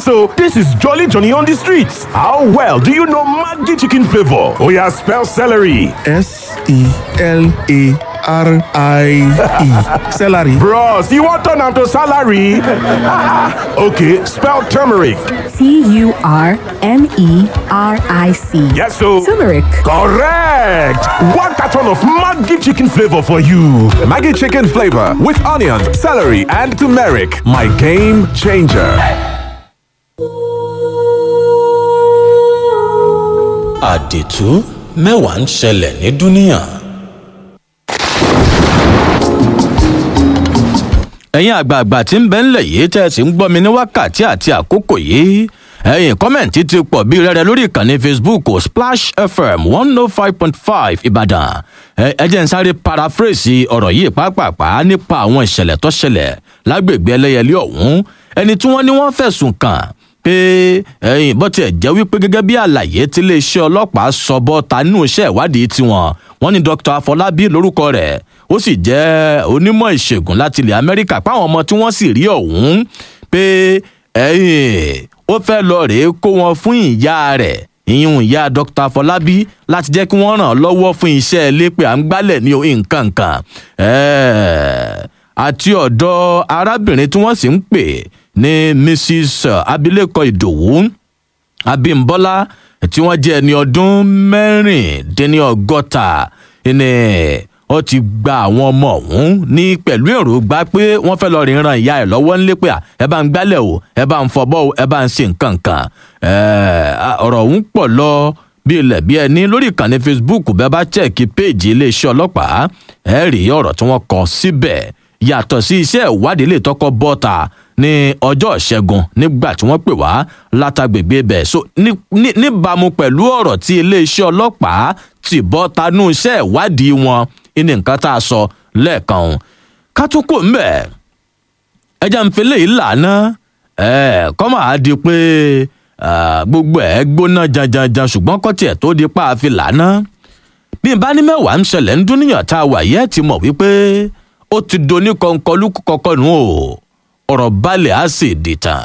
Yes, so this is Jolly Johnny on the streets. How well do you know Maggi chicken flavor? Oh yeah, spell celery. S E L A R I E. Celery. Bros, you want turn am to salary? okay, spell turmeric. T U R M E R I C. Yes, so Turmeric. correct. One carton of Maggi chicken flavor for you. Maggie chicken flavor with onions, celery, and turmeric. My game changer. àdìtú mẹ́wàá ń ṣẹlẹ̀ ní dúníà. ẹ̀yin àgbààgbà tí ń bẹ ńlẹ̀ yìí tẹ́ ẹ sì ń gbọ́ mi ní wákàtí àti àkókò yìí ẹ̀yin kọ́mẹ̀ntì ti pọ̀ bí rẹ́rẹ́ lórí ìkànnì facebook splash fm one oh five point five ìbàdàn ẹ ẹ jẹ́ ń sáré paraphrase ọ̀rọ̀ yìí pàápàá nípa àwọn ìṣẹ̀lẹ̀ tó ṣẹlẹ̀ lágbègbè ẹlẹ́yẹlé ọ̀hún ẹni tí wọ́n ní wọ́n fẹ̀sùn kàn pé ẹyin bó tiẹ̀ jẹ́ wípé gẹ́gẹ́ bí àlàyé tí iléeṣẹ́ ọlọ́pàá sọ bọ́ta nínú iṣẹ́ ìwádìí tiwọn wọ́n ní dr afọlábí lórúkọ rẹ̀ ó sì jẹ́ onímọ̀ ìṣègùn láti ilẹ̀ amẹ́ríkà páwọn ọmọ tí wọ́n sì rí ọ̀hún pé ẹyin ó fẹ́ lọ rèé kó wọn fún ìyá rẹ̀ ìyún ìyá dr afọlábí láti jẹ́ kí wọ́n ràn án lọ́wọ́ fún iṣẹ́ ilé pé à ń gbálẹ̀ ní nǹkan kan àti ọ̀dọ̀ arábìnrin tí wọ́n sì ń pè ní mrs abilékọ ìdòwú abimbola tí wọ́n jẹ́ ẹni ọdún mẹ́rìndínlọ́gọ́ta ní ó ti gba àwọn ọmọ ọ̀hún ní pẹ̀lú èròǹgbà pé wọ́n fẹ́ lọ rìn ran ìyá ẹ̀ lọ́wọ́ ńlé pé ẹ bá ń gbálẹ̀ o ẹ bá ń fọbọ́ o ẹ bá ń ṣe nǹkan kan ọ̀rọ̀ ọ̀hún pọ̀ lọ bí ilẹ̀ bí ẹni lórí ìkànnì facebook bẹ́ẹ̀ bá chẹ́ẹ̀kì péèjì iléeṣẹ́ ọlọ́pàá ẹ rí ọ̀rọ̀ tí wọ́n kọ síbẹ̀ yàtọ̀ sí iṣẹ́ ìwádìí lè tọkọ bọ́ta ní ọjọ́ ìṣẹ́gun nígbà tí wọ́n pè wá látàgbègbè ibẹ̀ so níbàámu pẹ̀lú ọ̀rọ̀ tí iléeṣẹ́ ọlọ́pàá ti bọ́ tanú iṣẹ́ ìwádìí wọn ní nǹkan tá a sọ lẹ́ẹ̀kan òun ká tún kò mbẹ̀ ẹja ń fi léyìí lànà kọ́ máa di pé gbogbo ẹ̀ gbóná janjanjan ṣùgbọ́n kọ́tì ẹ̀ tó di pa àfi lànà bí n bá ní mẹ́wàá ń ṣẹlẹ̀ ń dúníyàn tá a wà yẹ́ ti mọ̀ wípé ó ti doni kọ̀ǹkọ̀lù kọ̀ọ̀kan nù o ọ̀rọ̀ balẹ̀ á sì dìtàn.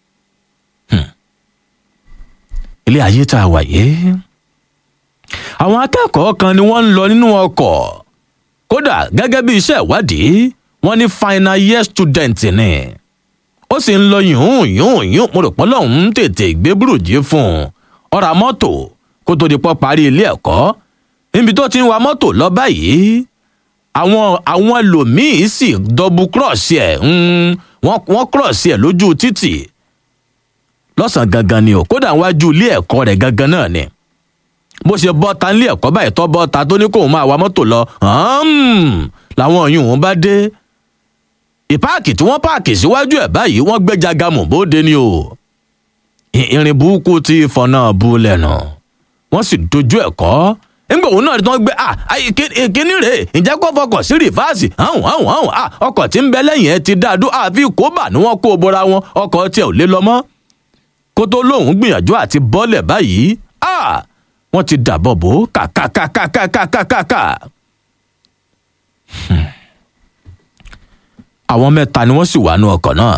ilé ayé tá a wà yìí àwọn akẹ́kọ̀ọ́ kan ni wọ́n ń lọ nínú ọkọ̀ kódà gẹ́gẹ́ bí iṣẹ́ ìwádìí wọ́n ní final year student ni ó sì ń lọ yùn yùn yùn mo rò pọ́n lọ́hùn ún tètè gbé burújí fún un ọ̀rà mọ́tò kó tó di pọ́ parí ilé ẹ̀kọ́ níbi tó ti ń wa mọ́tò lọ báyìí àwọn àwọn ẹlòmíín sì dọ́bù kírọ̀ọ̀sì ẹ̀ wọ́n kírọ̀ọ̀sì ẹ̀ lójú títì lọ́sàn-án gangan ni o kódà wájú ilé ẹ̀kọ́ rẹ̀ gangan náà ni bó ṣe bọ́ ta nílé ẹ̀kọ́ báyìí tọ́ bọ́ ta tó ní kóun máa wa mọ́tò lọ làwọn ọ̀yún òun bá dé ìpáàkì tí wọ́n páàkì síwájú ẹ̀ báyìí wọ́n gbé jagamù bóde ni o irin burúkú ti fọ̀nà bu lẹ́nu wọ́n sì dojú ẹ̀ kọ́ nígbà òun náà tí wọ́n gbé kíní rèé ǹjẹ́ kó fọkàn sí rìfáàsì ahùn ahùn ahùn ọkọ̀ tí ń bẹ lẹ́yìn ẹ̀ ti dáadó àfi kóbà ni wọ́n kó bora wọn ọkọ̀ tiẹ̀ ò lé lọ mọ́ kó tó lóun gbìyànjú àti bọ́lẹ̀ báyìí wọ́n ti dàbọ̀ bò kàkàkàkàkàkàkà. àwọn mẹ́ta ni wọ́n sì wà ní ọkọ̀ náà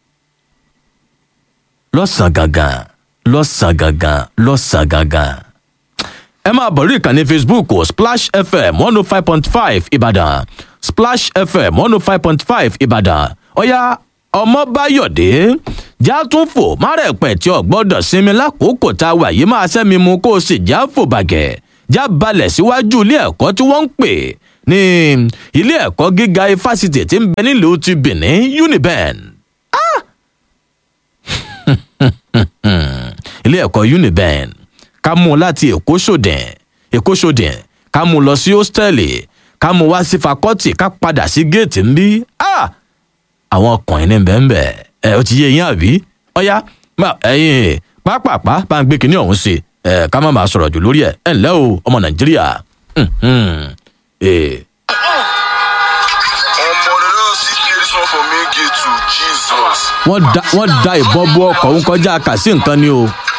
lọ́sàn-án gangan lọ́sàn-án gangan lọ́sàn-án gangan ẹ máa bọ̀ rí ìkànnì facebook splash fm one oh five point five ìbàdàn splash fm one oh five point five ìbàdàn ọ̀yá ọmọbáyọ̀dé já tún fò márẹ̀pẹ̀ tí ò gbọ́dọ̀ sinmi lákòókò tá a wà yìí máa sẹ́mi mu kó o sì já fò bàgẹ́ já balẹ̀ síwájú ilé ẹ̀kọ́ tí wọ́n ń pè ní ilé ẹ̀kọ́ gíga ifásitì tí ń bẹ nílùú ti benin uniben. Ah! ilé ẹ̀kọ́ uniben ká mú un láti èkó sòdìn èkó sòdìn ká mú un lọ sí hóstẹ́ẹ̀lì ká mú un wá sí fakọ́tì ká padà sí géètì ń bí àwọn ọkùnrin ní bẹ́ẹ̀ ẹ ó ti yé yín àbí ọ̀yá ẹ̀yìn pápápá bá ń gbé kinní ọ̀hún sí ẹ ká má máa sọ̀rọ̀ jù lórí ẹ̀ ẹ̀ ǹlẹ́ o ọmọ nàìjíríà wọ́n da ìbọn bú ọkọ̀ ń kọjá kà sí nǹkan ni o.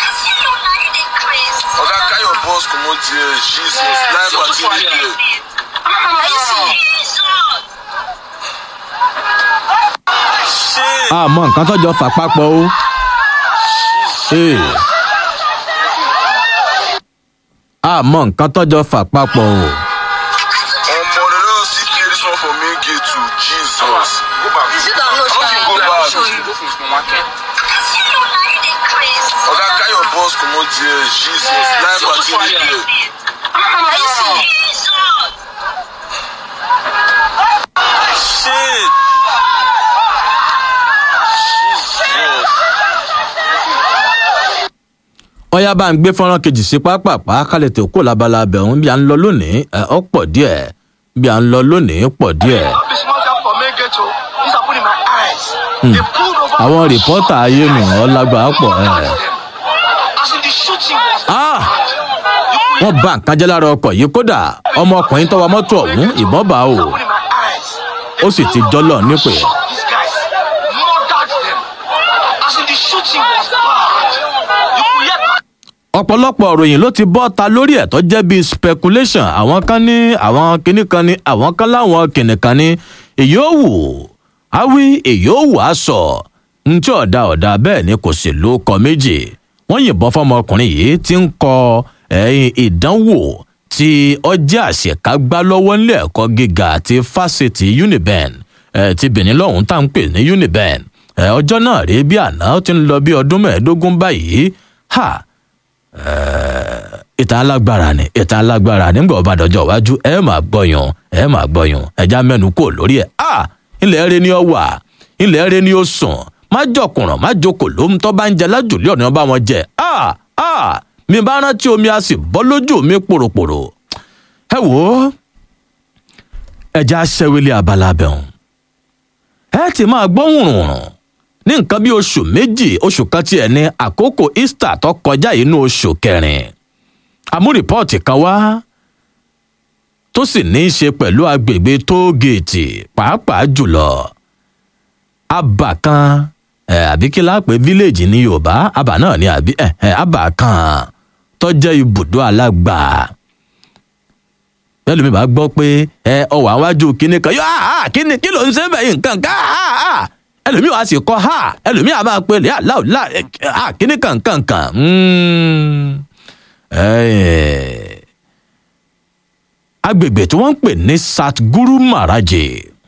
Oga carry your boss comot there, Jesus, life party dey there. àmọ́ nǹkan tọ́jọ́ fà papọ̀ o Hey. àmọ́ nǹkan tọ́jọ́ fà papọ̀ o. Omo, they don't see clear this one for main gate to Jesus. Go back. You sit down, no, I don't Shine. go back. Show you. Oga, carry your boss comot there. Jesus, life party dey here. Are you serious? Shit. Jesus. ọyá bá ń gbé fọ́nrán kejì sí pápápá kálẹ̀ tó kó labala abẹ̀hún bí a ń lọ lónìí ẹ ọ pọ̀ díẹ̀ bí a ń lọ lónìí pọ̀ díẹ̀. This small gap for main gate o. This happen in my eyes. They pulled over. àwọn one rìpọ́tà shot. ayé nù ọ́ lágbàá pọ̀ ẹ̀. As in the shooting was. Ah! wọ́n bá nǹkan jẹ́ lára ọkọ̀ yìí kódà ọmọkùnrin tó wa mọ́tò ọ̀hún ìbọn bá o This happen in my eyes. ó sì ti jọ́lọ̀ nípè. These guys murdered them. As in the shooting was bad. You could hear ọ̀pọ̀lọpọ̀ òròyìn ló ti bọ́ ta lórí ẹ̀ tó jẹ́ bíi speculation àwọn kan ní àwọn kinní kan ní àwọn kan láwọn kìnìún kan ní èyí ò wù á wí èyí ò wù á sọ ntí ọ̀dà ọ̀dà bẹ́ẹ̀ ni kò sì ló kọ méjì wọ́n yìnbọn fọmọkùnrin yìí tí ń kọ ẹ̀yìn ìdánwò tí ọjà àṣekágbá lọ́wọ́ nílé ẹ̀kọ́ gíga àti fásitì uniben ẹ̀ ti benin lọ́hùn tá à ń pè ní uniben ẹ̀ ọjọ́ náà rí bí àná ó ti ń lọ bí ọdún mẹ́ẹ̀ẹ́dógún báyìí ha ìtàn alágbára ni ìtàn alágbára nígbà ọba àdọjọ iwájú ẹ máa gbọyàn ẹ máa gbọyàn ẹja mẹnu kò lórí ẹ a ilẹ̀ eré ni ó wà ilẹ̀ eré ni ó sùn má jọkùnràn má jókòó ló ń tọ́ bá ń jẹ lájùlé ọ̀nà ọba wọn jẹ a a mi bá rántí omi a sì bọ́ lójú mi pòròpòrò ẹ wò ó ẹja ṣẹwélé abala bẹ̀rùn ẹ ti máa gbọ́ wùrùnrùn ní nǹkan bí oṣù méjì oṣù kan tiẹ̀ ní àkókò easter tó kọjá inú oṣù kẹrin àmú rìpọ́ọ̀tì kan wá tó sì ní í ṣe pẹ̀lú agbègbè tóógèètì pàápàá jùlọ abà kan ẹ àbí kí láà pé fíléèjì ní yorùbá abà náà ní àbí ẹ ẹ abà kan tó jẹ́ ibùdó alágbà bẹ́ẹ̀ lómi bá gbọ́ pé ẹ ọwọ́ àwájú kínní kan yóò á kínní kí ló ń ṣe bẹ́ẹ̀ nǹkan ká á á ẹlòmíì wá sì kọ́ ha ẹlòmíì á máa pe lè aláwòlá á kínní kan kan kan agbègbè tí wọ́n ń pè ní satguru maraje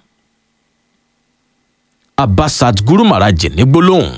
abba satguru maraje ní gbólóhùn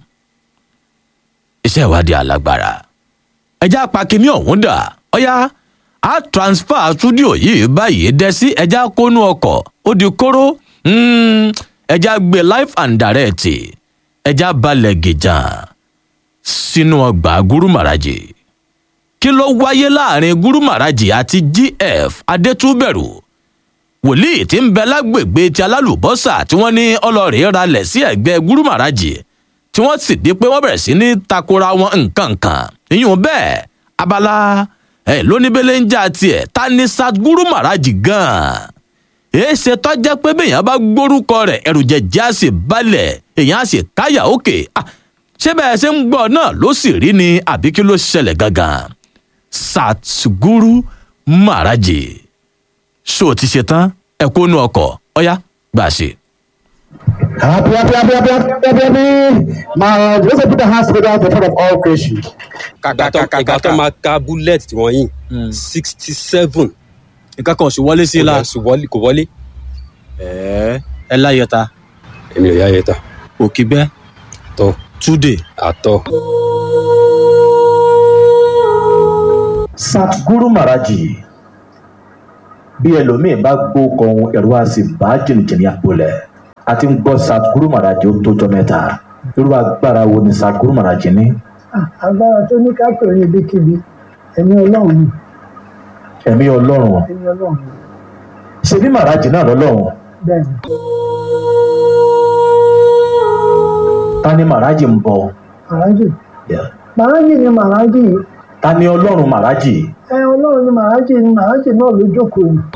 iṣẹ́ ìwádìí alágbára ẹjẹ́ apakínní ọ̀hún dà ọ̀yá a transfer studio yìí báyìí dẹ́ sí ẹjẹ́ kónú ọkọ̀ ó di kóró ẹjẹ́ gbé life and direct ẹjẹ́ balẹ̀ gìjàn sínú ọgbà guru maraje kí ló wáyé láàrin guru maraji àti gf adétúbẹ̀rù wòlíì tí ń bẹ lágbègbè ti alálùbọ́sà tí wọ́n ní ọlọ́rìí ralẹ̀ sí ẹ̀gbẹ́ guru maraji tí wọ́n sì di pé wọ́n bẹ̀rẹ̀ sí ní takora wọn nǹkan kan ìyún bẹ́ẹ̀ abala ẹ̀ lóníbẹ̀lẹ̀ ń já tiẹ̀ ta ni sadguru maraji gan-an èéṣe tọ́jẹ́ pé béèyàn bá gbórúkọ rẹ̀ ẹ̀rù jẹ̀jẹ̀ á sì balẹ̀ èèyàn á sì káyà òkè ṣé bẹ́ẹ̀ ṣe ń gbọ́ náà ló sì rí ni àbí kí ló ṣẹlẹ̀ gangan satguru maraji ṣó ti ṣe tán ẹ kó nu ọkọ ọyá gbà ṣe. Happy, happy, happy, happy, happy, happy, happy. My, let's put the hands together in front of all creation. ìgbà tó ìgbà tó máa ka bullet tí wọ́n yìn sixty seven nǹkan kan ò sì wọlé sí i la kò wọlé kò wọlé ẹ ẹ láyẹta èmi ò yá yẹ ta òkìgbẹ tọ túdè àtọ. Satguru Maraji bí ẹlòmíín bá gbó kan ohun ẹ̀rọ á sì bá jìnnìjìnnì àpolẹ̀ a ti ń gbọ́ Satguru Maraji ó tójọ́ mẹ́ta irú agbára wo ni Satguru Maraji ní. agbára tó ní ká pè é ibikíbi ẹ̀mí ọlọ́run ni ẹ̀mí ọlọ́run ẹ̀mí ọlọ́run ni ṣe bí Maraji náà lọ́lọ́run bẹ́ẹ̀ ni ta ni Maraji ń bọ màrájì Yeah. màrájì ni màrájì ta ni ọlọ́run Maraji ẹ ọlọ́run ni màrájì ni màrájì náà ló jókòó ni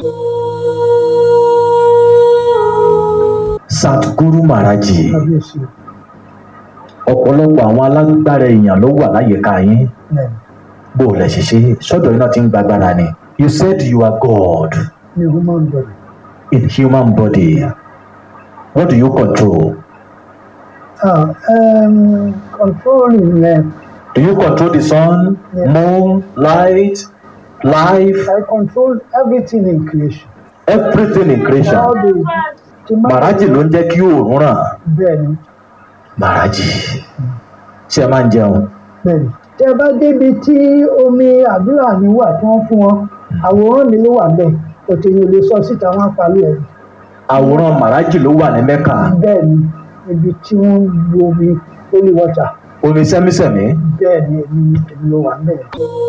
Satguru Maraji kábíyèsí ọ̀pọ̀lọpọ̀ àwọn alágbára èèyàn ló wà láyìíká yín bẹ́ẹ̀ bó o lẹ ṣe ṣe sọ́dọ̀ iná ti ń gbàgbára ni you said you are God ni human body in human body what do you control ah um, controlling ẹ Do you control the sun, moon, light, life, I control everything in creation. everything in creation? All the tí máa Màrájì ló ń jẹ́ kí oòrùn ràn. bẹ́ẹ̀ ni Màrájì. Ṣé ẹ máa ń jẹun? bẹ́ẹ̀ ni. Tẹ bá débi tí omi àdúrà mi wà tí wọ́n fún wọn, àwòrán mi ló wà bẹ́ẹ̀. Òtẹ̀yìn ò lè sọ síta wọn parí ẹ̀. Àwòrán Màrájì ló wà ní Mẹ́kà. Bẹ́ẹ̀ ni ibi tí wọ́n ń lo omi holy water. Omi sẹ́mísẹ̀mí. Bẹ́ẹ̀ ni èmi èmi ló wà bẹ́ẹ̀.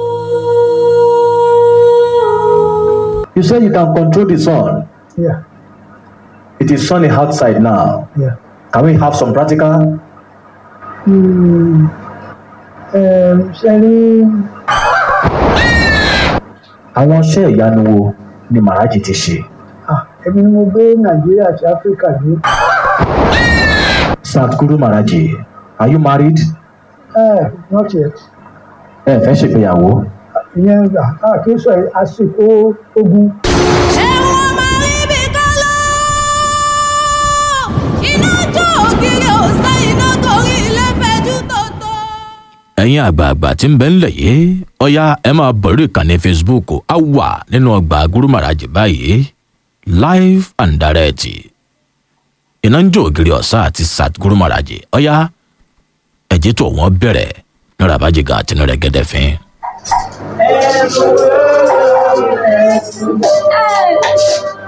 You say you can control the sun. Yeah, It is sunny outside now. yeah. Can we have some practical? Hmm. Um, ṣe rí Àwọn iṣẹ́ ìyanu wo ni Màrájì ti ṣe? ah, èmi ni mo gbé Nàìjíríà àti Áfíríkà dé. Sadhguru Màrájì, are you married? Eh, not yet. Ẹ fẹ́ ṣègbéyàwó? ìyẹn gbà á kì í sọ àsìkò ogun. ẹ̀yin àgbààgbà tí ń bẹ ńlẹ̀ yìí ọ̀ya ẹ máa bọ̀rí ìkànnì facebook á wà nínú ọgbà gúrúmàràjì báyìí live and direct iná ń jó ògiri ọ̀sá àti sat gúrúmàràjì ọ̀ya ẹ̀jẹ̀ tó wọ́n bẹ̀rẹ̀ ní rabajiga àti ní rẹ̀gẹ́dẹ́ fín. Hey.